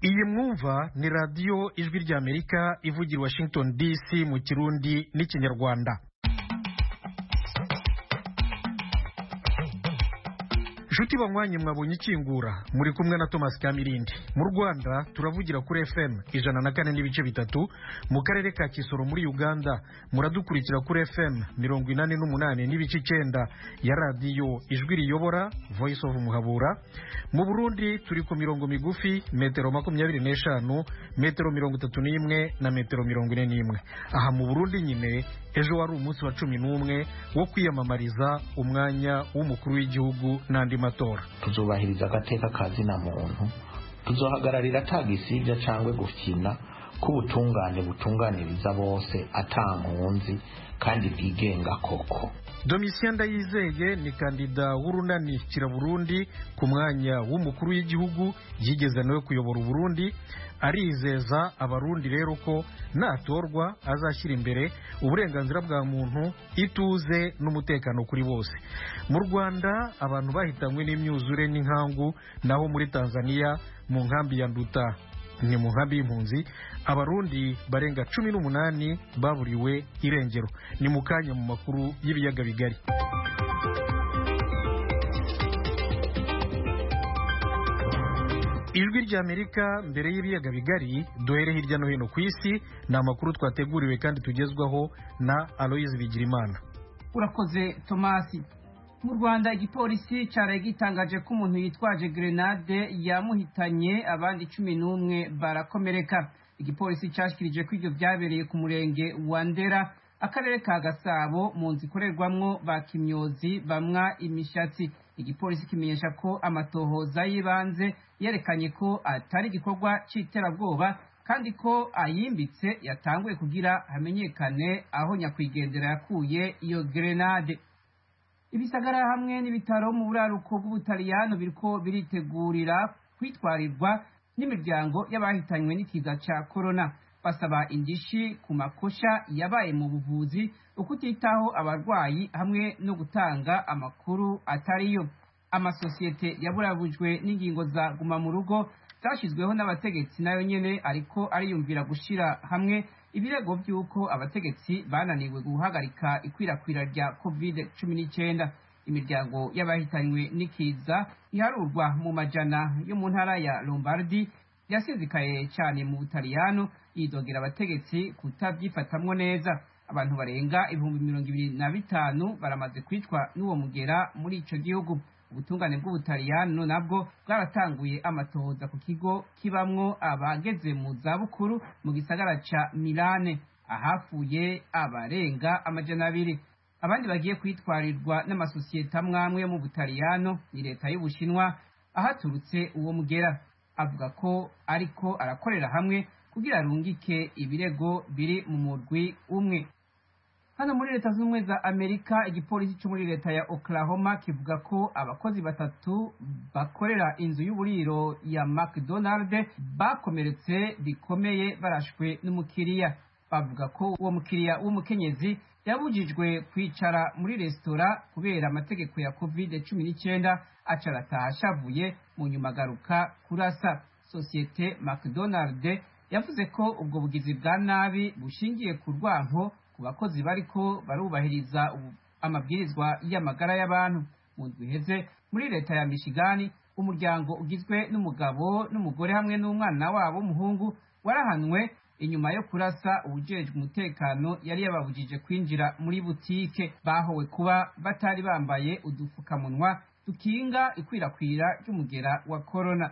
iyi mwumva ni radiyo ijwi ry'amerika ivugira washington dc mu kirundi n'ikinyarwanda inshuti banywanyi mwabonye ikingura muri kumwe na thomas kamirindi mu rwanda turavugira kuri fm ijana na kane n'ibice bitatu mu karere ka kisoro muri uganda muradukurikira kuri fm mirongo inani n'umunani n'ibice icyenda ya radiyo ijwi riyobora voice of muhabura mu burundi turi ku mirongo migufi metero makumyabiri n'eshanu metero mirongo itatu n'imwe na metero mirongo ine n'imwe aha mu burundi nyine ejo wari umunsi wa cumi n'umwe wo kwiyamamariza umwanya w'umukuru w'igihugu n'andi matora tuzubahiriza agateka ka zina muntu tuzohagararira atagisibya cyangwa gukina k'ubutungane butunganiriza bose atankunzi kandi bwigenga koko domitien ndayizeye ni kandida w'urunani kiraburundi ku mwanya w'umukuru w'igihugu yigeze nawe kuyobora uburundi arizeza abarundi rero ko natorwa azashyira imbere uburenganzira bwa muntu ituze n'umutekano kuri bose mu rwanda abantu bahitanywe n'imyuzure n'inkangu naho muri tanzania mu nkambi ya nduta ni mu nkambi y'impunzi abarundi barenga cumi n'umunani baburiwe irengero ni mu kanya mu makuru y'ibiyaga bigari ijwi ry'amerika mbere y'ibiyaga bigari duhere hirya no hino ku isi ni amakuru twateguriwe kandi tugezwaho na aloyizi bigirimana urakoze tomasi mu rwanda igipolisi cyaraye gitangaje ko umuntu yitwaje grenade yamuhitanye abandi cumi n'umwe barakomereka igipolisi cyashyikirije ko ibyo byabereye ku murenge wa ndera akarere ka gasabo mu nzu ikorerwamwo ba kimyozi bamwa imishatsi igipolisi kimenyesha ko amatohoza y'ibanze yerekanye ko atari igikorwa cy'iterabwoba kandi ko ayimbitse yatanguye kugira hamenyekane aho nyakwigendera yakuye iyo grenade ibisagara hamwe n'ibitaro mu buraruko bw'ubutaliyano biriko biritegurira kwitwarirwa n'imiryango y'abahitanywe n'ikiza cya korona basaba indishi ku makosha yabaye mu buvuzi ukutitaho abarwayi hamwe no gutanga amakuru atariyo amasosiyete yaburabujwe n'ingingo za guma mu rugo zashyizweho n'abategetsi nayo nyene ariko ariyumvira gushira hamwe ibirego by'uko abategetsi bananiwe guhagarika ikwirakwira rya covid cumi n'icyenda imiryango y'abahitanywe n'ikiza iharurwa mu majana yo mu ntara ya lombardi yasizikaye cyane mu butaliyano yidogera abategetsi kutabyifatamwo neza abantu barenga ibihumbi mirongo ibiri na bitanu baramaze kwicwa n'uwo mugera muri ico gihugu ubutungane bw'ubutaliyano nabwo bwaratanguye amatohoza ku kigo kibamwo abageze mu zabukuru mu gisagara ca milane ahafuye abarenga amajana abiri abandi bagiye kwitwarirwa n'amasosiyete amwamwe yo mu butaliyano ni leta y'ubushinwa ahaturutse uwo mugera avuga ko ariko arakorera hamwe kugira arungike ibirego biri mu murwi umwe hano muri leta zunze ubumwe za amerika igipolisi cyo muri leta ya oklahoma kivuga ko abakozi batatu bakorera inzu y'uburiro ya mcdonald bakomeretse bikomeye barashwe n'umukiriya bavuga ko uwo mukiriya w'umukenyezi yabujijwe kwicara muri resitora kubera amategeko ya covid cumi n'icyenda acarataha ashavuye mu nyuma agaruka kurasa sosiyete mcdonald yavuze ko ubwo bugizi bwa nabi bushingiye ku rwanko ku bakozi bariko barubahiriza amabwirizwa y'amagara y'abantu mu ndwi iheze muri leta ya michigani umuryango ugizwe n'umugabo n'umugore hamwe n'umwana wabo w'umuhungu warahanwe inyuma yo kurasa ubujejwe umutekano yari yababujije kwinjira muri butike bahowe kuba batari bambaye udupfukamunwa dukinga ikwirakwira ry'umugera wa korona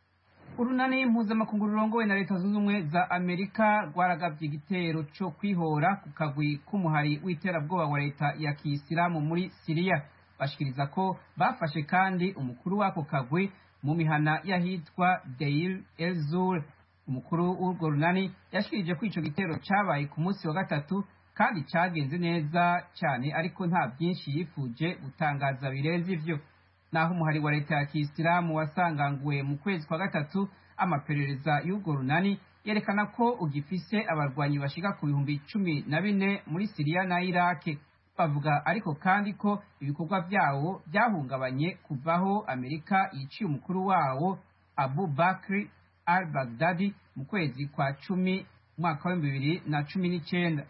urunani mpuzamakungu rurongowe na leta zunze ubumwe za amerika rwaragabye igitero cyo kwihora ku kagwi k'umuhari w'iterabwoba wa leta ya kiyisilamu muri siriya bashikiriza ko bafashe kandi umukuru w'ako kagwi mu mihana y'ahitwa deir elzur umukuru w'urwo runani yashikirije ko ico gitero cabaye ku munsi wa gatatu kandi cagenze neza cyane ariko nta byinshi yifuje gutangaza birenze ivyo naho umuhari wa leta ya kiyisilamu wasanganguwe mu kwezi kwa gatatu amaperereza y'urwo runani yerekana ko ugifise abarwanyi bashika ku bihumbi cumi na bine muri siriya na irake bavuga ariko kandi ko ibikorwa vyawo byahungabanye kuvaho amerika yiciye umukuru wawo abu bakri al baghdadi mu kwezi kwa cumi umwaka wa bibiri na cumi n'icyenda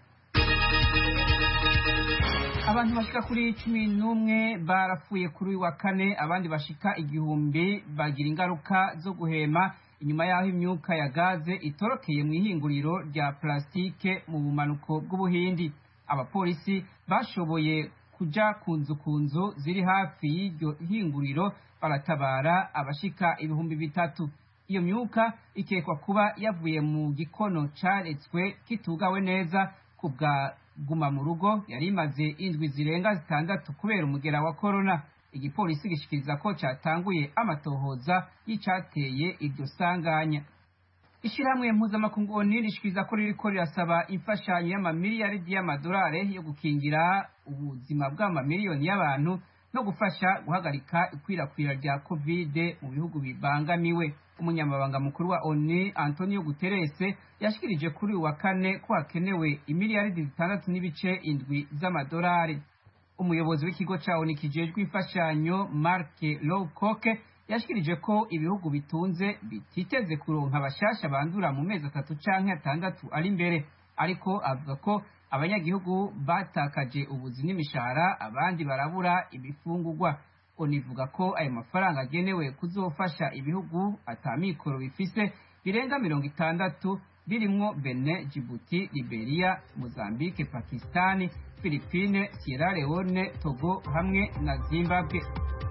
abantu bashika kuri cumi n'umwe barapfuye kuri uyu wa kane abandi bashika igihumbi bagira ingaruka zo guhema inyuma y'aho imyuka ya gaze itorokeye mu ihinguriro rya plasitike mu bumanuko bw'ubuhindi abapolisi bashoboye kuja ku nzu ku nzu ziri hafi y'iryo hinguriro baratabara abashika ibihumbi bitatu iyo myuka ikekwa kuba yavuye mu gikono caretswe kitugawe neza ku bwa guma mu rugo yari imaze indwi zirenga zitandatu kubera umugera wa korona igipolisi gishikiriza ko cyatanguye amatohoza y'icateye iryo sanganya ishyirahamwe mpuzamakungu oni rishikiriza ko ririko rirasaba imfashanyo y'amamiliyaridi y'amadolari yo gukingira ubuzima bw'amamiliyoni y'abantu no gufasha guhagarika ikwirakwira rya kovide mu bihugu bibangamiwe umunyamabanga mukuru wa oni antonio guterres yashikirije kuri uyu wa kane ko hakenewe imiliyaridi zitandatu n'ibice indwi z'amadolari umuyobozi w'ikigo ca oni kijejwe imfashanyo mark lowcock yashikirije ko ibihugu bitunze bititeze kuronka abashasha bandura mu mezi atatu canke atandatu ari imbere ariko avuga ko abanyagihugu batakaje ubuzi n'imishahara abandi barabura ibifungurwa onivuga ko ayo mafaranga agenewe kuzofasha ibihugu atamikoro bifise birenga mirongo itandatu birimwo Benin, Djibouti, Liberia, Mozambique, Pakistani, Philippines, Sierra Leone, Togo hamwe na Zimbabwe.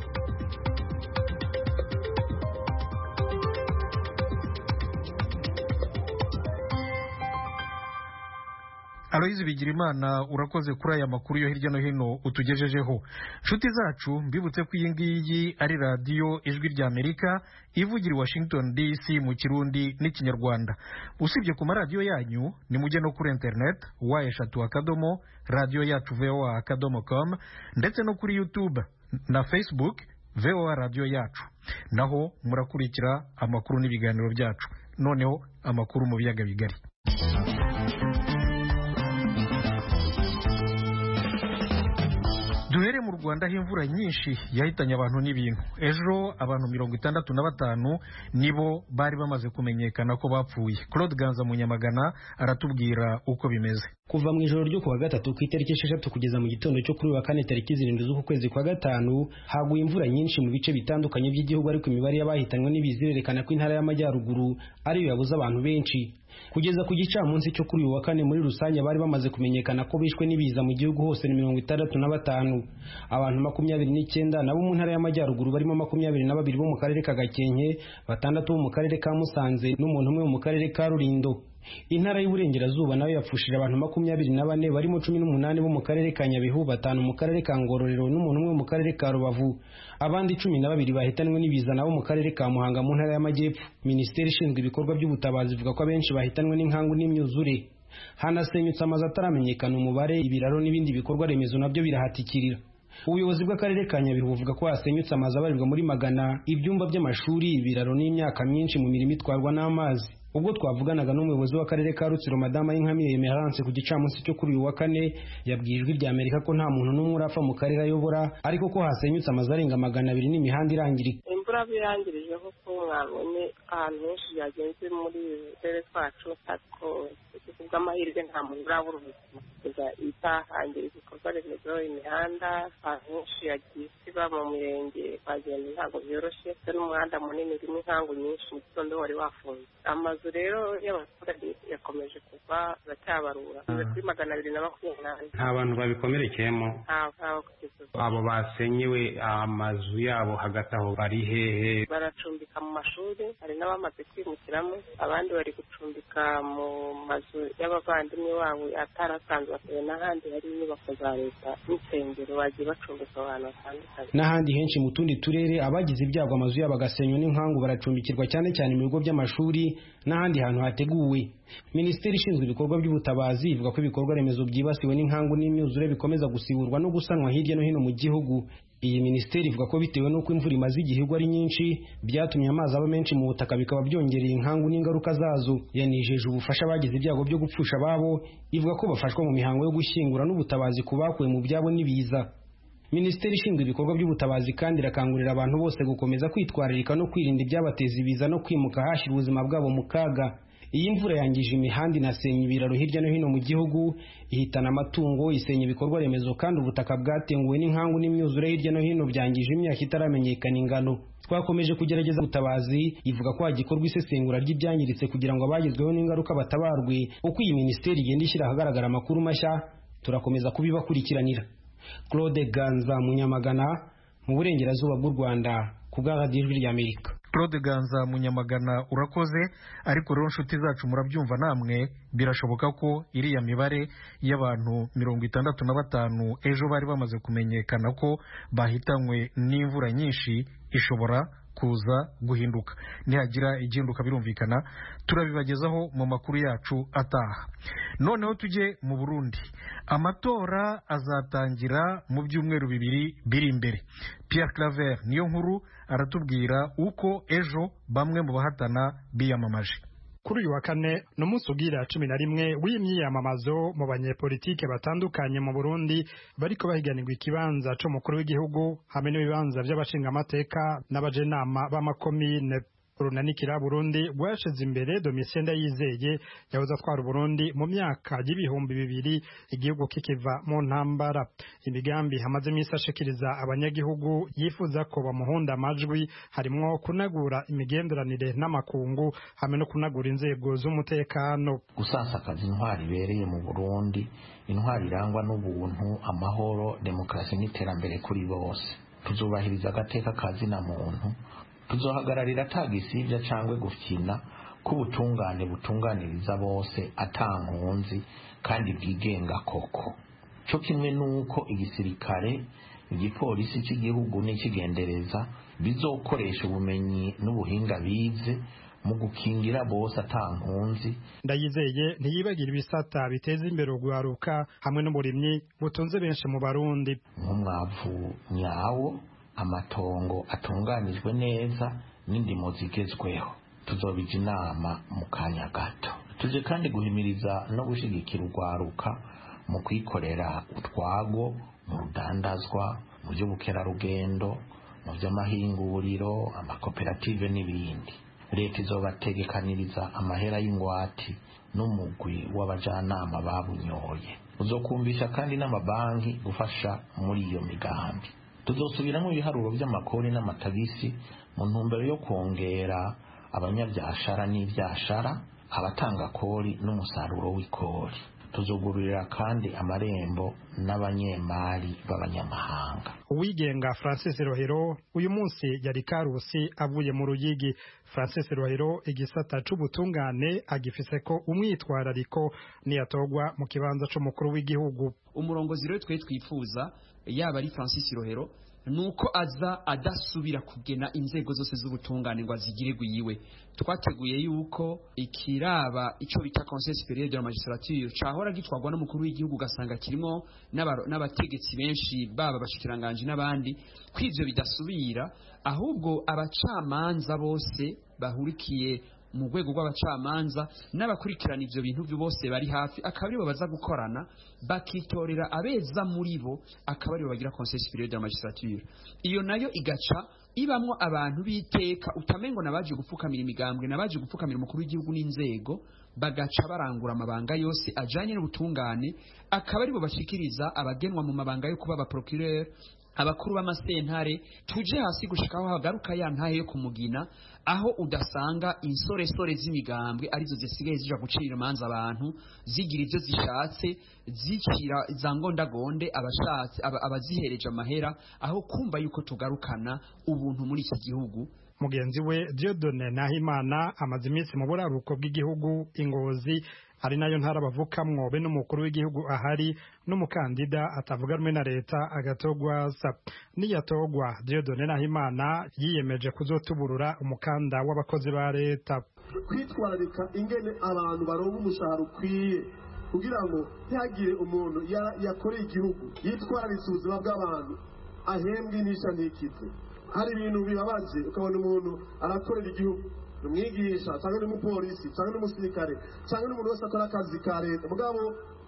aloyizi bigirimana urakoze kuri aya makuru yo hirya no hino utugejejeho nshuti zacu mbibutse ko iyi ngiyi ari radiyo ijwi rya amerika ivugira i washington dc mu kirundi n'ikinyarwanda usibye ku maradiyo yanyu nimujye no kuri interineti wa eshatu akadomo radiyo yacu voa akadomo com ndetse no kuri youtube na facebook voa radiyo yacu naho murakurikira amakuru n'ibiganiro byacu noneho amakuru mu biyaga bigari duhere mu rwanda aho imvura nyinshi yahitanye abantu n'ibintu ejo abantu mirongo itandatu na batanu nibo bari bamaze kumenyekana ko bapfuye claude ganza munyamagana aratubwira uko bimeze kuva mu ijoro ryo kuwa gatatu ku itariki esheshatu kugeza mu gitondo cyo kuri wa kane tariki zirindwi z'uku kwezi kwa gatanu haguye imvura nyinshi mu bice bitandukanye by'igihugu ariko imibare y'abahitanywe n'ibiza irerekana ko intara y'amajyaruguru ariyo yabuze abantu benshi kugeza ku gicamunsi cyo kuri uyu wa kane muri rusange bari bamaze kumenyekana ko bishwe n'ibiza mu gihugu hose ni mirongo itandatu na batanu abantu makumyabiri n'icyenda nabo mu ntara y'amajyaruguru barimo makumyabiri na babiri bo mu karere ka gakenke batandatu bo mu karere ka musanze n'umuntu umwe wo mu karere ka rurindo intara y'uburengerazuba nayo yapfushije abantu makumyabiri na bane barimo cumi n'umunani bo mu karere ka nyabihu batanu mu karere ka ngororero n'umuntu umwe mu karere ka rubavu abandi cumi na babiri bahitanwe n'ibiza nabo mu karere ka muhanga mu ntara y'amajyepfo minisiteri ishinzwe ibikorwa by'ubutabazi ivuga ko abenshi bahitanwe n'inkangu n'imyuzure hanasenyutse amazu ataramenyekana umubare ibiraro n'ibindi bikorwa remezo nabyo birahatikirira ubuyobozi bw'akarere ka nyabihu buvuga ko hasenyutse amazu abarirwa muri magana ibyumba by'amashuri ibiraro n'imyaka myinshi mu mirimo itwarwa n'amazi ubwo twavuganaga n'umuyobozi w'akarere ka rutsiro madama y'inkamire emerance ku gicamunsi cyo kuri uyu wa kane yabwiye ijwi rya amerika ko nta muntu n'umwe urapfa mu karere ayobora ariko ko hasenyutse amazu arenga magana abiri n'imihanda irangirika imvura birangirije kuko mwabonye ahantu henshi byagenze muri uturere twacu ariko ku bw'amahirwe nta muntu urabura ubuzima kugeza itahangira ibikorwa remezo imihanda ahantu henshi yagiye isiba mu mirenge bagenda ntabwo byoroshye ndetse n'umuhanda munini urimo inkangu nyinshi mu gitondo wari wafunze amazu rero y'abaturage yakomeje kugwa baracyabarura kuri magana abiri na makumyabiri nta bantu babikomerekeyemo ntawe kugeza ubu abo basenyewe amazu yabo hagati aho bari hehe baracumbika mu mashuri hari n'abamaze kwimukiramo abandi bari gucumbika mu mazu y'abavandimwe babo atarasanzwe batuye n'ahandi hari inyubako za leta n'insengero bagiye bacumbika abantu batandukanye n'ahandi henshi mu tundi turere abagize ibyago amazu yabo agasenywa n'inkangu baracumbikirwa cyane cyane mu bigo by'amashuri n'ahandi hantu hateguwe minisiteri ishinzwe ibikorwa by'ubutabazi ivuga ko ibikorwa remezo byibasiwe n'inkangu n'imyuzure bikomeza gusiburwa no gusanwa hirya no hino mu gihugu iyi minisiteri ivuga ko bitewe n'uko imvura imaze igihugu ari nyinshi byatumye amazi aba menshi mu butaka bikaba byongereye inkangu n'ingaruka zazo yanijeje ubufasha bagize ibyago byo gupfusha ababo ivuga ko bafashwa mu mihango yo gushyingura n'ubutabazi ku bakuwe mu byabo n'ibiza minisiteri ishinzwe ibikorwa by'ubutabazi kandi irakangurira abantu bose gukomeza kwitwararika no kwirinda ibyabateza ibiza no kwimuka hashyira ubuzima bwabo mu kaga iyi mvura yangije imihanda inasenya ibiraro hirya no hino mu gihugu ihitana amatungo isenya ibikorwa remezo kandi ubutaka bwatenguwe n'inkangu n'imyuzure hirya no hino byangije imyaka itaramenyekana ingano twakomeje kugerageza ubutabazi ivuga ko hagikorwa isesengura ry'ibyangiritse kugira ngo abagezweho n'ingaruka batabarwe uko iyi minisiteri igenda ishyira ahagaragara amakuru mashya turakomeza kubibakurikiranira claude ganza munyamagana mu burengerazuba bw'u rwanda ku bw'aradijwi ijwi ry'amerika claude ganza munyamagana urakoze ariko rero inshuti zacu murabyumva namwe birashoboka ko iriya mibare y'abantu mirongo itandatu na batanu ejo bari bamaze kumenyekana ko bahitanywe n'imvura nyinshi ishobora kuza guhinduka nihagira igihinduka birumvikana turabibagezaho mu makuru yacu ataha noneho tujye mu burundi amatora azatangira mu byumweru bibiri biri imbere Pierre claver niyo nkuru aratubwira uko ejo bamwe mu bahatana biyamamaje kuri uyu wa kane ni umunsi ugira cumi na rimwe w'imyiyamamazo mu banyepolitike batandukanye mu burundi bariko bahiganirwa ikibanza c'umukuru w'igihugu hamwe n'ibibanza vy'abashingamateka n'abajenama b'amakomine urunanikira burundi rwashize imbere domitien ndayizeye yahoze atwara uburundi mu myaka y'ibihumbi bibiri igihugu kikiva mu ntambara imigambi hamaze iminsi ashikiriza abanyagihugu yifuza ko bamuhunda amajwi harimwo kunagura imigenderanire n'amakungu hamwe no kunagura inzego z'umutekano gusasakaza intwari ibereye mu burundi intwari irangwa n'ubuntu amahoro demokarasi n'iterambere kuri bose tuzubahiriza agateka ka zina muntu tuzohagararira atagisibya cyangwa gufyina k'ubutungane butunganiriza bose atankunzi kandi bwigenga koko cyo kimwe n'uko igisirikare igipolisi cy'igihugu n'ikigendereza bizokoresha ubumenyi n'ubuhinga bize mu gukingira bose atankunzi ndayizeye ntiyibagira ibisata biteza imbere urwaruka hamwe n'uburimyi butunze benshi mu barundi nk'umwavu nyawo amatongo atunganijwe neza n'indimo zigezweho tuzobija inama mu kanya gato tuje kandi guhimiriza no gushyigikira urwaruka mu kwikorera utwago mu rudandazwa mu by'ubukerarugendo mu by'amahinguriro amakoperative n'ibindi leta izobategekaniriza amahera y'ingwati n'umugwi w'abajanama babunyoye uzokumvisha kandi n'amabanki gufasha muri iyo migambi tuzosubiramo ibiharuro by'amakori n'amatagisi mu ntumbero yo kongera abanyabyashara n'ibyashara abatanga kori n'umusaruro w'ikori tuzugururira kandi amarembo n'abanyemari b'abanyamahanga uwigenga francis rohero uyu munsi yari karusi avuye mu ruyigi francis rohero igisata c'ubutungane agifise ko umwitwarariko niyatogwa mu kibanza c'umukuru w'igihugu umurongozi rero twe twifuza yaba ari francis rohero nuko aza adasubira kugena inzego zose z'ubutungane ngo azigirirwe yiwe twateguye yuko ikiraba ico bita conseil supérieur de la magistrature cahora gitwarwa n'umukuru w'igihugu ugasanga kirimo n'abategetsi benshi baba abashikiranganje n'abandi kw'ivyo bidasubira ahubwo abacamanza bose bahurikiye mu rwego rw'abacamanza n'abakurikirana ivyo bintu byo bose bari hafi akaba aribo baza gukorana bakitorera abeza muri bo akaba aribo bagira conseil supérieur de la magistrature iyo nayo igaca ibamwo abantu b'iteka utamengo nabaje gupfukamira imigambwe nabaje gupfukamira umukuru w'igihugu n'inzego bagaca barangura amabanga yose ajanye n'ubutungane akaba aribo bashikiriza abagenwa mu mabanga yo kuba abaprocureur abakuru b'amasentare tuje hasi gushikaho hagaruka ya ntahe yo kumugina aho udasanga insoresore z'imigambwe arizo zisigaye zija gucira imanza abantu zigira ivyo zishatse zicira za ngondagonde abashatse abazihereje amahera aho kumva yuko tugarukana ubuntu muri iki gihugu mugenzi we Dieudonne Nahimana amaze iminsi mu buraruko bw'igihugu ingozi ari nayo ntara bavukamwo be n'umukuru w'igihugu ahari n'umukandida atavuga rumwe na leta agatogwa sa niyatogwa Dieudonne Nahimana yiyemeje kuzotuburura umukanda w'abakozi ba leta kwitwararika ingene abantu baronka umushahara ukwiye kugira ngo ntihagire umuntu yakoreye igihugu yitwararitse ubuzima bw'abantu ahembwe inisha ntikize hari ibintu bibabaje ukabona umuntu arakorera igihugu umwigisha cyangwa n'umupolisi cyangwa n'umusirikare cyangwa n'umuntu wese akora akazi ka leta mugabo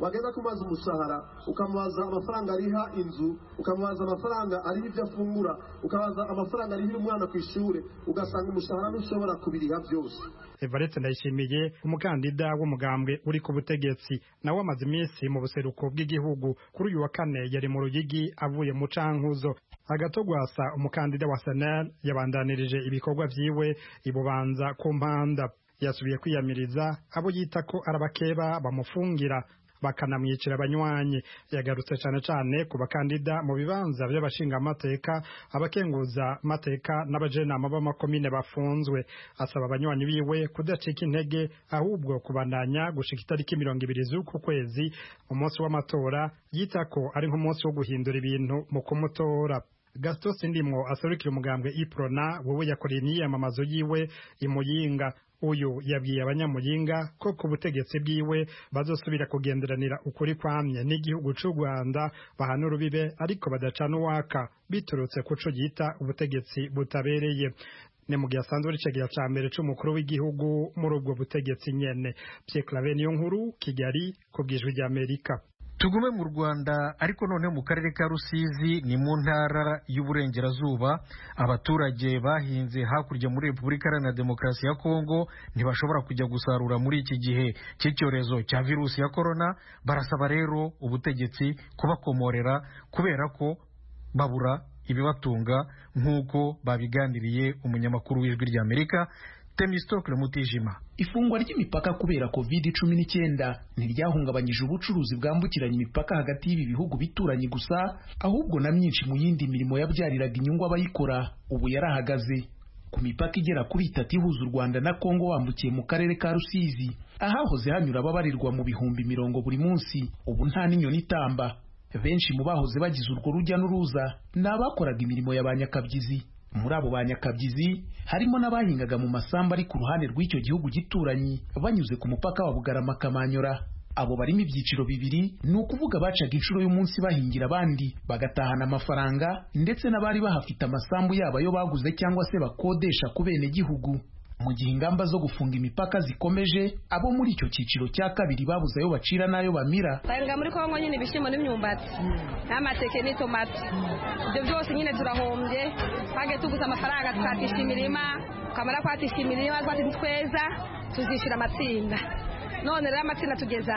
wagenda kumaza umushahara ukamubaza amafaranga ariha inzu ukamubaza amafaranga ariha ibyo afungura ukabaza amafaranga arihira umwana ku ishuri ugasanga umushahara ntushobora kubiriha byose evariste ndayishimiye umukandida w'umugambwe uri ku butegetsi nawe amaze iminsi mu buseruko bw'igihugu kuri uyu wa kane yari mu rugigi avuye mu cankuzo agatogwasa umukandida wa senel yabandanirije ibikorwa vyiwe ibubanza ku mpanda yasubiye kwiyamiriza abo yita ko arabakeba bamufungira bakanamwicira abanywanyi yagarutse cyane cyane ku bakandida mu bibanza by'abashingamateka abakenguza mateka n'abajenama b'amakomine bafunzwe asaba abanywanyi biwe kudacika intege ahubwo kubandanya gushika itariki mirongo ibiri z'uku kwezi umunsi w'amatora yita ko ari nk'umunsi wo guhindura ibintu mu kumutora gaston sindimwo aserukira umugambwe iprona wowe yakoreye imyiyamamazo yiwe imuyinga uyu yabwiye abanyamuyinga ko ku butegetsi bwiwe bazosubira kugenderanira ukuri kwamye n'igihugu c'u rwanda bahana urubibe ariko badacana uwaka biturutse ku co yita ubutegetsi butabereye ni mu gihe asanzwe ari icegera ca mbere c'umukuru w'igihugu muri ubwo butegetsi nyene Pierre Claver niyo nkuru Kigali ku bwijwi ry'Amerika tugume mu rwanda ariko noneho mu karere ka rusizi ni mu ntara y'uburengerazuba abaturage bahinze hakurya muri repubulika iharanira demokarasi ya kongo ntibashobora kujya gusarura muri iki gihe cy'icyorezo cya virusi ya korona barasaba rero ubutegetsi kubakomorera kubera ko babura ibibatunga nk'uko babiganiriye umunyamakuru w'ijwi ry'amerika temistokle mutijima ifungwa ry'imipaka kubera covid cumi n'icyenda ntiryahungabanyije ubucuruzi bwambukiranya imipaka hagati y'ibi bihugu bituranye gusa ahubwo na myinshi mu yindi mirimo yabyariraga inyungu abayikora ubu yarahagaze ku mipaka igera kuri itatu ihuza u rwanda na kongo wambukiye mu karere ka rusizi ahahoze hanyura ababarirwa mu bihumbi mirongo buri munsi ubu nta n'inyoni itamba benshi mu bahoze bagize urwo rujya n'uruza ni abakoraga imirimo ya ba nyakabyizi muri abo ba nyakabyizi harimo n'abahingaga mu masambu ari ku ruhande rw'icyo gihugu gituranyi banyuze ku mupaka wa bugarama kamanyora abo barimo ibyiciro bibiri ni ukuvuga bacaga inshuro y'umunsi bahingira abandi bagatahana amafaranga ndetse n'abari bahafite amasambu yabo ayo baguze cyangwa se bakodesha ku bene gihugu mu gihe ingamba zo gufunga imipaka zikomeje abo muri icyo cyiciro cya kabiri babuze ayo bacira n'ayo bamira twahinga muri kongo nyine ibishyimbo n'imyumbati n'amateke n'itomati ibyo byose nyine turahombye twagiye tuguze amafaranga tukatisha imirima twamara kwatisha imirima twati tweza tuzishyura amatsinda none rero amatsinda tugeza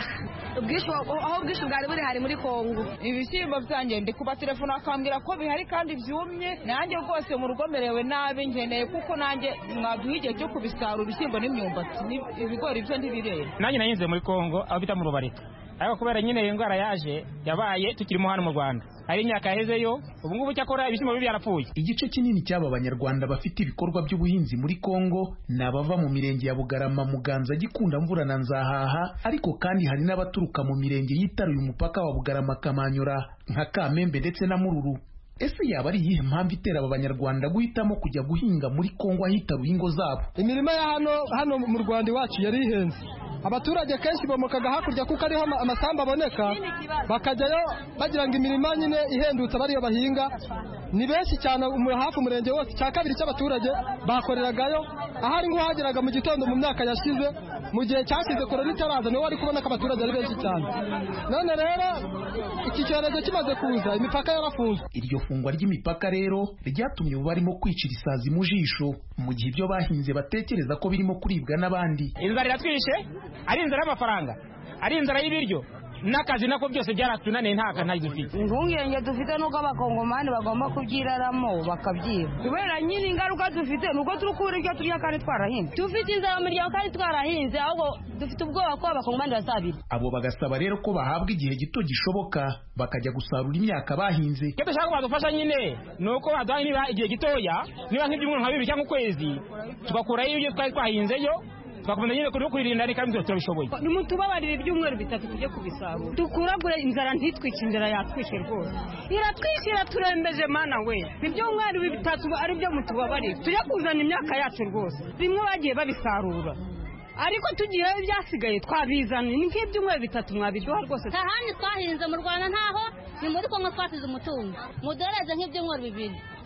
aho ubwishyu bwari buri hari muri kongo ibishyimbo byanjye ndi kuba telefone akambwira ko bihari kandi byumye nanjye rwose mu rugo merewe nabi ngeneye kuko nanjye mwaduha igihe cyo kubisarura ibishyimbo n'imyumbati ibigori byo ntibirera nanjye nahinze muri kongo aho bita mu rubarika ariko kubera nyine iyi ndwara yaje yabaye tukirimo hano mu rwanda hari imyaka yahezeyo ubu ngubu cyakora ibishyimbo bibi byarapfuye igice kinini cy'aba banyarwanda bafite ibikorwa by'ubuhinzi muri kongo ni abava mu mirenge ya bugarama muganza gikunda mvura na nzahaha ariko kandi hari n'abaturuka mu mirenge yitaruye umupaka wa bugarama kamanyura nka kamembe ndetse na mururu ese yaba ari iyihe mpamvu itera aba banyarwanda guhitamo kujya guhinga muri kongo ahitaruye ingo zabo imirima ya hano hano mu rwanda iwacu yari ihenze abaturage kenshi bomokaga hakurya kuko ariho amasambu aboneka bakajyayo bagira ngo imirima nyine ihendutse bariyo bahinga ni benshi cyane hafi umurenge wose cya kabiri cy'abaturage bakoreragayo ahari nk'uhageraga mu gitondo mu myaka yashize mu gihe cyashize korona itaraza niho wari kubona ko abaturage ari benshi cyane none rero iki cyorezo kimaze kuza imipaka yarafunzwe iryo fungwa ry'imipaka rero ryatumye ubu barimo kwicira isazi mu jisho mu gihe ibyo bahinze batekereza ko birimo kuribwa n'abandi inzara iratwishe ari inzara y'amafaranga ari inzara y'ibiryo n'akazi nako byose byaratunaniye nta kantu dufite impungenge dufite nuko abakongomani bagomba kubyiraramo bakabyiba kubera nyine ingaruka dufite nuko turi kubura ibyo turya kandi twarahinze dufite inzara mu miryango kandi twarahinze ahubwo dufite ubwoba ko abakongomani bazabira abo bagasaba rero ko bahabwa igihe gito gishoboka bakajya gusarura imyaka bahinze icyo dushaka ko badufasha nyine ni uko baduha niba igihe gitoya niba nk'ibyumweru nka bibiri cyangwa ukwezi tugakurayo ibyo twari twahinzeyo twakomeza nyine kuri kwirinda reka mbese turabishoboye nimutubabarire ibyumweru bitatu tujye kubisarura dukuragure inzara ntitwice inzara yatwishe rwose iratwishe iraturembeje mana we ibyumweru bitatu ari byo mutubabarire tujye kuzana imyaka yacu rwose bimwe bagiye babisarura ariko tugiye ibyasigaye twabizana ni nk'ibyumweru bitatu mwabiduha rwose nta handi twahinze mu rwanda ntaho ni muri kongo twasize umutungo muduhereze nk'ibyumweru bibiri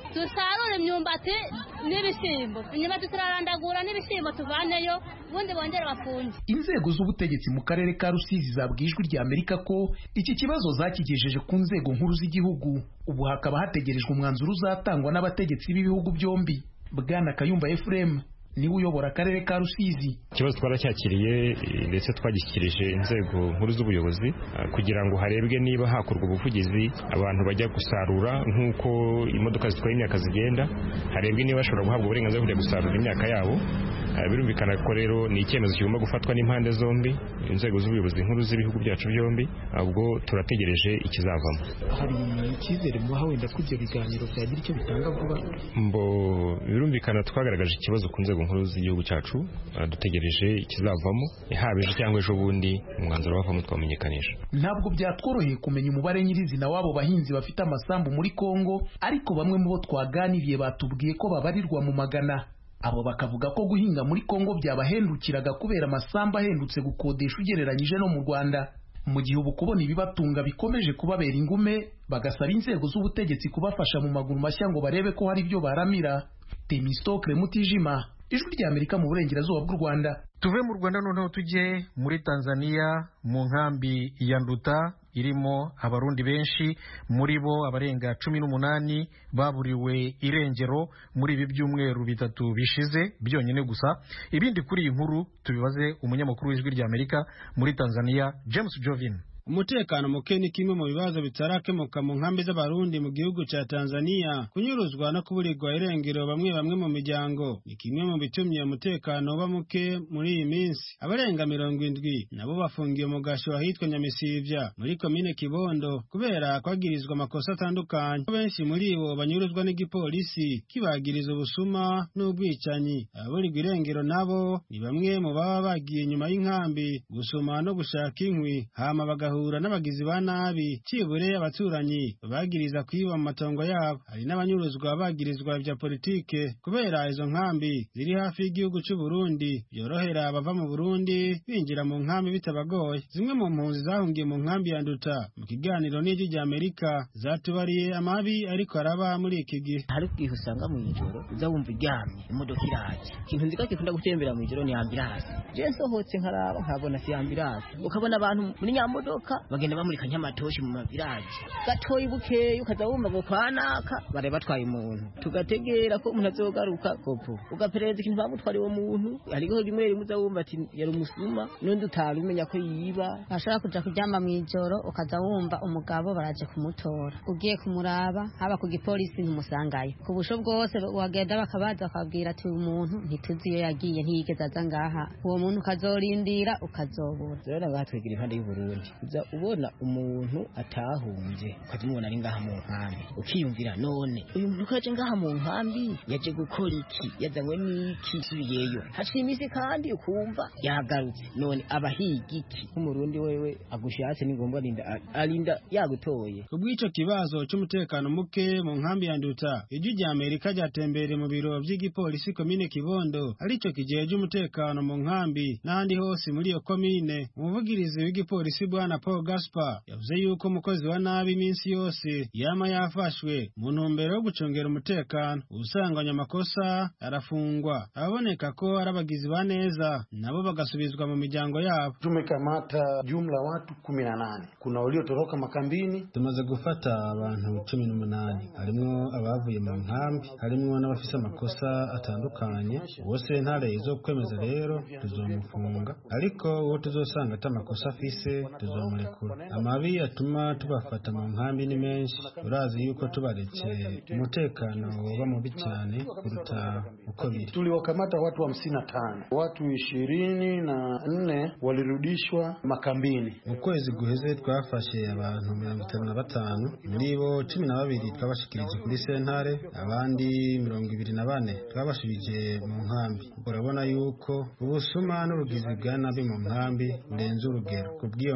dusarure imyumbati n'ibishyimbo imyumbati turarandagura n'ibishyimbo tuvaneyo ubundi bongere bafunge inzego z'ubutegetsi mu karere ka rusizi zabwiye ijwi rya amerika ko iki kibazo zakigejeje ku nzego nkuru z'igihugu ubu hakaba hategerejwe umwanzuro uzatangwa n'abategetsi b'ibihugu byombi bwana kayumba efuremu niwe uyobora akarere ka rusizi ikibazo twaracyakiriye ndetse twagishyikirije inzego nkuru z'ubuyobozi kugira ngo harebwe niba hakorwa ubuvugizi abantu bajya gusarura nk'uko imodoka zitwaye imyaka zigenda harebwe niba bashobora guhabwa uburenganzira bwo kujya gusarura imyaka yabo birumvikana ko rero ni icyemezo kigomba gufatwa n'impande zombi inzego z'ubuyobozi nkuru z'ibihugu byacu byombi ubwo turategereje ikizavamo hari icyizere muha wenda ko ibyo biganiro byagira icyo bitanga vuba mbo birumvikana twagaragaje ikibazo ku nzego nkuru z'igihugu cyacu dutegereje ikizavamo haba ejo cyangwa ejo bundi umwanzuro wavamo twamenyekanisha ntabwo byatworoheye kumenya umubare nyirizina w'abo bahinzi bafite amasambu muri kongo ariko bamwe mu bo twaganiriye batubwiye ko babarirwa mu magana abo bakavuga ko guhinga muri kongo byabahendukiraga kubera amasambu ahendutse gukodesha ugereranyije no mu rwanda mu gihe ubu kubona ibibatunga bikomeje kubabera ingume bagasaba inzego z'ubutegetsi kubafasha mu maguru mashya ngo barebe ko hari ibyo baramira temistokre mutijima ijwi rya amerika mu burengerazuba bw'u rwanda tuve mu rwanda noneho tujye muri tanzania mu nkambi ya nduta irimo abarundi benshi muri bo abarenga cumi n'umunani baburiwe irengero muri ibi byumweru bitatu bishize byonyine gusa ibindi kuri iyi nkuru tubibaze umunyamakuru w'ijwi rya amerika muri tanzania james jovin umutekano muke ni kimwe mu bibazo bitarakemuka mu nkambi z'abarundi mu gihugu cya tanzania kunyuruzwa no kuburirwa irengero bamwe bamwe mu miryango ni kimwe mu bitumye umutekano uba muke muri iyi minsi abarenga mirongo indwi nabo bafungiye mu gasho ahitwa nyamisivya muri komine kibondo kubera kwagirizwa amakosa atandukanye benshi muri bo banyuruzwa n'igipolisi kibagiriza ubusuma n'ubwicanyi ababurirwa irengero nabo ni bamwe mu baba bagiye inyuma y'inkambi gusoma no gushaka inkwi hama bagahura bagahura n'abagizi ba nabi cibure abaturanyi bagiriza kwiba mu matongo yabo hari n'abanyuruzwa bagirizwa vya politike kubera izo nkambi ziri hafi y'igihugu c'u Burundi byorohera abava mu Burundi binjira mu nkambi bitabagoye zimwe mu mpunzi zahungiye mu nkambi ya Nduta mu kiganiro n'ijwi rya Amerika zatubariye amabi ariko araba muri iki gihe hari ubwihe usanga mu ijoro uza wumva iryamye imodoka iraje ikintu nzi ko gikunda gutembera mu ijoro ni ambirasi je nsohotse nkaraba nkabona si ambirasi ukabona abantu muri nyamodoka bagenda bamurika nk'amatoshi mu maviraji gatoyi bukeyi ukaza wumva ngo kwanaka bare batwaye umuntu tugategera ko umuntu azogaruka kopo ugaperereza ikintu bamutwariye uwo muntu hariho rimwe rimwe uza wumva ati yari umusuma n'undi utari umenya ko yiba ashobora kuja kuryama mu ijoro ukaza wumva umugabo baraje kumutora ugiye kumuraba haba ku gipolisi ntumusangayo ku busho bwose wagenda bakabaza bakabwira ati uyu muntu ntituzi iyo yagiye ntiyigeze aza ngaha uwo muntu ukazorindira ukazobura rero ngaha twegera impande y'uburundi uza ubona umuntu atahunze ukaza umubona ari ngaha mu nkambi ukiyumvira none uyu muntu ko yaje ngaha mu nkambi yaje gukora iki yazanywe n'iki subiyeyo haciye iminsi kandi ukumva yagarutse none abahiga iki nk'umurundi wewe agushatse ni ngombwa arinda arinda yagutoye kubw'ico kibazo c'umutekano muke mu nkambi ya nduta ijwi rya amerika ryatembereye mu biro vy'igipolisi komine kibondo arico kijeje umutekano mu nkambi n'ahandi hose muri iyo komine umuvugirizi w'igipolisi bwana paul gaspar yavuze yuko umukozi wa nabi iminsi yose yama yafashwe mu ntumbero yo gucungera umutekano usanganya amakosa arafungwa ababoneka ko ari abagizi ba neza nabo bagasubizwa mu miryango yabo tumekamata jumla watu kumi na nane kuna waliotoroka makambini tumaze gufata abantu cumi n'umunani harimwo abavuye mu nkambi harimwo n'abafise amakosa atandukanye bose ntare zo kwemeza rero tuzomufunga ariko uwo tuzosanga ata amakosa afise tuzomurekura amabi atuma tubafata mu nkambi ni menshi urazi yuko tubaretse umutekano woba mubi cyane kuruta uko biri tuliwakamata watu hamsini na tano watu ishirini na nne walirudishwa makambini mu kwezi guheze twafashe abantu mirongo itanu na batanu muri bo cumi na babiri twabashikirije kuri sentare abandi mirongo ibiri na bane twabashubije mu nkambi urabona yuko ubusuma n'ubugizi bwa nabi mu nkambi burenze urugero ku bw'iyo mpamvu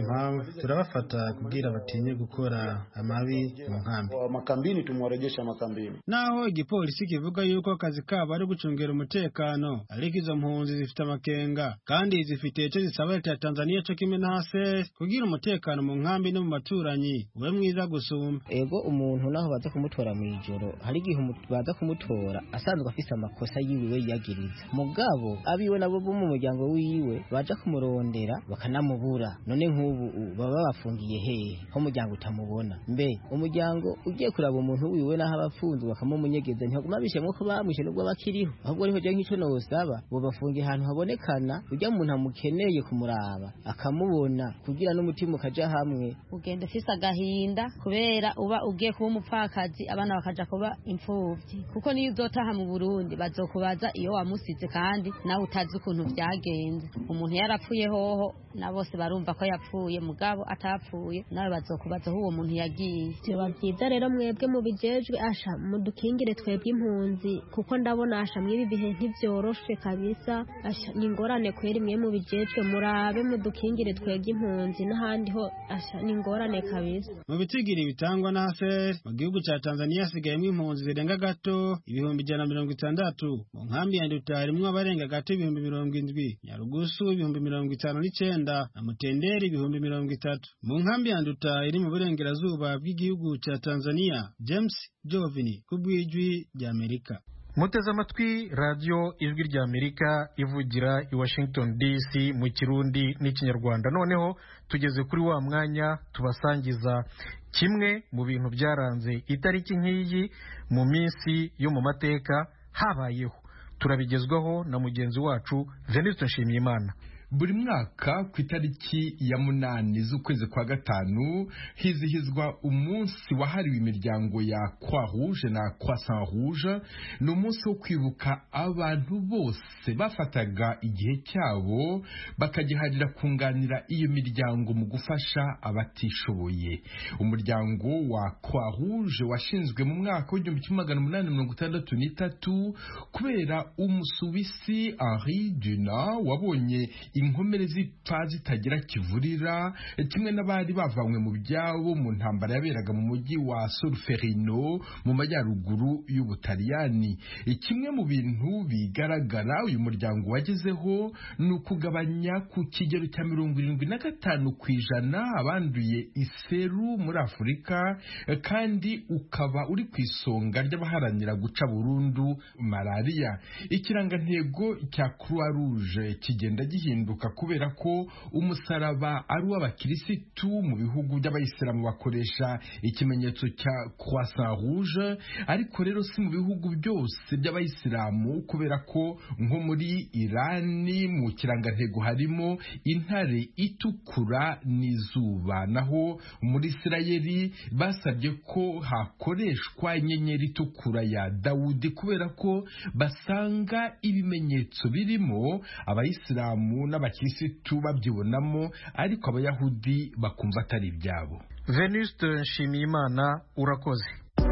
turabafata kubwira batinye gukora amabi mu nkambi makambini tumwarejesha makambini naho igipolisi kivuga yuko akazi kabo ari gucungira umutekano ariko izo mpunzi zifite amakenga kandi zifite icyo zisaba leta ya tanzania cyo kimwe na hase kugira umutekano mu nkambi no mu baturanyi ube mwiza gusumba ego umuntu naho baza kumutora mu ijoro hari igihe baza kumutora asanzwe afise amakosa yiwe yiyagiriza mugabo abiwe nabo bo mu muryango wiwe baja kumurondera bakanamubura none nk'ubu baba babafungiye hehe ho umuryango utamubona mbe umuryango ugiye kuraba umuntu wiwe naho abafunzwe bakamumunyegeza ntihaguma bishemwe ko bamwishe nubwo bakiriho ahubwo ariho je nk'ico nowosaba bobafungiye ahantu habonekana urya muntu amukeneye kumuraba akamubona kugira n'umutima ukaja hamwe ugenda ufise agahinda kubera uba ugiye kuba umupfakazi abana bakaja kuba imfuvyi kuko niyo uzotaha mu Burundi bazokubaza iyo wamusize kandi nawe utazi ukuntu vyagenze umuntu yarapfuye hoho na bose barumva ko yapfuye mugabo atapfuye nawe bazokubaza aho uwo muntu yagiye biba byiza rero mwebwe mubijejwe asha mudukingire twebwe impunzi kuko ndabona asha mw'ibi bihe ntivyoroshe kabisa asha ni ingorane kweri mwe mubijejwe murabe mudukingire twebwe impunzi n'ahandi ho asha ni ingorane kabisa mu bitigiri bitangwa na haser mu gihugu ca tanzania hasigayemwo impunzi zirenga gato ibihumbi ijana na mirongo itandatu mu nkambi ya nduta harimwo abarenga gato ibihumbi mirongo indwi nyarugusu ibihumbi mirongo itanu n'icenda na mutenderi ibihumbi mirongo itatu mu nkambi ya nduta iri mu burengerazuba bw'igihugu ca tanzania james jovini ku bw'ijwi ry'amerika muteze amatwi radiyo ijwi ry'amerika ivugira i washington dc mu kirundi n'ikinyarwanda noneho tugeze kuri wa mwanya tubasangiza kimwe mu bintu byaranze itariki nk'iyi mu minsi yo mu mateka habayeho turabigezwaho na mugenzi wacu venuste nshimiyimana buri mwaka ku itariki ya munani z'ukwezi kwa gatanu hizihizwa umunsi wahariwe imiryango ya croix rouge na croissant rouge ni umunsi wo kwibuka abantu bose bafataga igihe cyabo bakagiharira kunganira iyo miryango mu gufasha abatishoboye umuryango wa croix rouge washinzwe mu mwaka w'igihumbi kimwe magana umunani mirongo itandatu n'itatu kubera umusuwisi henri dunant wabonye inkomere zipfa zitagira kivurira kimwe n'abari bavanywe mu byabo mu ntambara yaberaga mu mujyi wa Solferino mu majyaruguru y'Ubutaliyani kimwe mu bintu bigaragara uyu muryango wagezeho ni ukugabanya ku kigero cya mirongo irindwi na gatanu ku ijana abanduye iseru muri Afurika kandi ukaba uri ku isonga ry'abaharanira guca burundu malariya ikirangantego cya Croix Rouge kigenda gihinduka kubera ko umusaraba ari uw'abakirisitu mu bihugu by'abayisilamu bakoresha ikimenyetso cya croissant rouge ariko rero si mu bihugu byose by'abayisilamu kubera ko nko muri irani mu kirangantego harimo intare itukura n'izuba naho muri isirayeli basabye ko hakoreshwa inyenyeri itukura ya dawudi kubera ko basanga ibimenyetso birimo abayisilamu n'abakirisitu babyibonamo ariko abayahudi bakumva atari ibyabo venuste nshimiyimana urakoze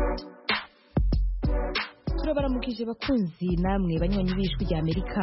turabaramukije bakunzi namwe banywanyi b'ijwi rya amerika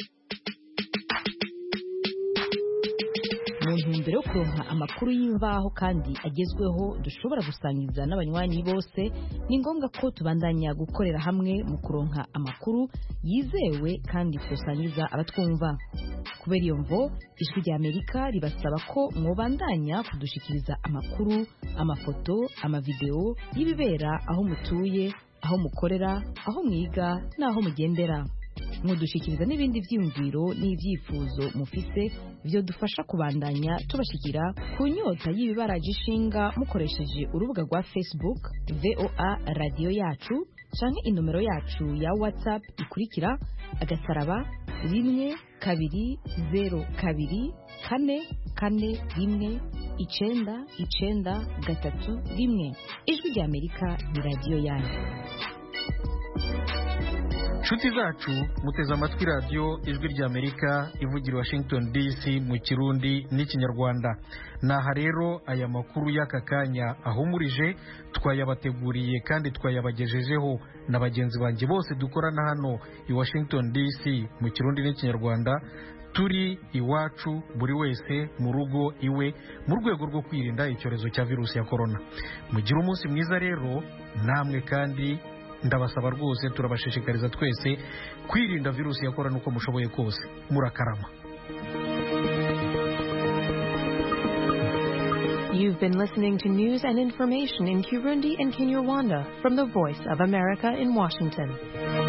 mu ntumbero yo kuronka amakuru y'imvaho kandi agezweho dushobora gusangiza n'abanywanyi bose ni ngombwa ko tubandanya gukorera hamwe mu kuronka amakuru yizewe kandi tusangiza abatwumva kubera iyo mvo ijwi rya amerika ribasaba ko mwobandanya kudushikiriza amakuru amafoto amavideo y'ibibera aho mutuye aho mukorera aho mwiga n'aho mugendera mudushikiriza n'ibindi byiyumviro n'ibyifuzo mufise byo dufasha kubandanya tubashikira ku nyota y'ibibaraje ishinga mukoresheje urubuga rwa facebook voa radiyo yacu canke inomero yacu ya whatsapp ikurikira agasaraba rimwe kabiri zero kabiri kane kane rimwe icenda icenda gatatu rimwe ijwi rya amerika ni radiyo yanyu inshuti zacu muteze amatwi radiyo ijwi ry'amerika ivugira washington dc mu kirundi n'ikinyarwanda naha rero aya makuru y'aka kanya ahumurije twayabateguriye kandi twayabagejejeho na bagenzi banjye bose dukorana hano i washington dc mu kirundi n'ikinyarwanda turi iwacu buri wese mu rugo iwe mu rwego rwo kwirinda icyorezo cya virusi ya korona mugire umunsi mwiza rero namwe kandi ndabasaba rwose turabashishikariza twese kwirinda virusi ya korona uko mushoboye kose murakarama You've been listening to news and information in Kirundi and Kinyarwanda from the Voice of America in Washington.